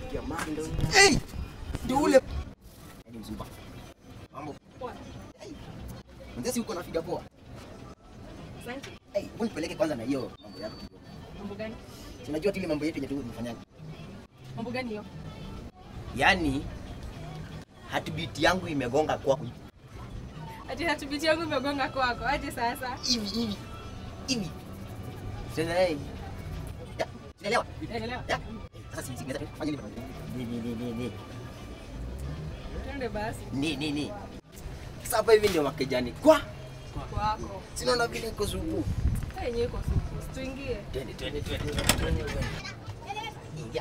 Jamani ndio. Hey! Ndio ule. Hadi mzumba. Mambo. Poa. Mzee uko nafiga poa. Asante. Hey, wewe nipeleke kwanza na hiyo mambo yako kidogo. Mambo gani? Si Unajua tu ile mambo yetu yenye tu tumefanyaga. Mambo gani hiyo? Yaani heartbeat yangu imegonga kwako Ati hatubiti yangu imegonga kwako. Aje sasa. hivi hivi hivi. Sasa hey. Ya, unaelewa? Naelewa. Ya. Sasa si si fanya ile. Ni ni ni ni ni. Twende basi Ni ni ni. Sasa hapa hivi ndio makejani. Kwa kwako. sinaona vile iko supu. Sasa yenyewe iko supu. Tuingie. Twende twende twende twende, twende. twende. Ingia.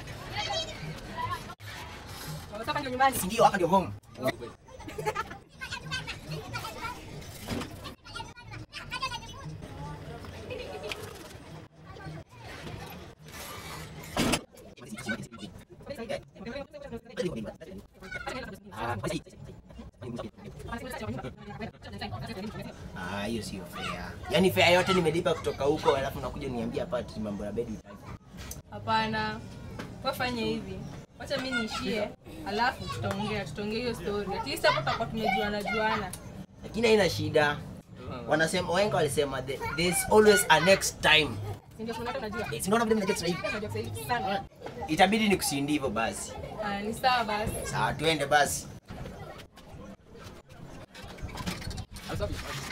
Unataka ndio nyumbani? Si ndio hapa ndio home. Ah, hiyo sio fair. Yaani fair yote nimelipa kutoka huko alafu nakuja niambia hapa ati mambo ya bed time. Hapana. Wafanye hivi. Wacha mimi niishie. Alafu tutaongea, tutaongea hiyo story. At least hapo tutakuwa tumejuana juana. Lakini haina shida. Wanasema wahenga walisema "There- there's always a next time. Si ndio kuna unajua? Eh, si unaona vile mnajua sasa hivi? Unajua Kiswahili sana. Itabidi nikusindi hivyo basi. Ah, ni sawa basi. Sawa, twende basi. Asafi.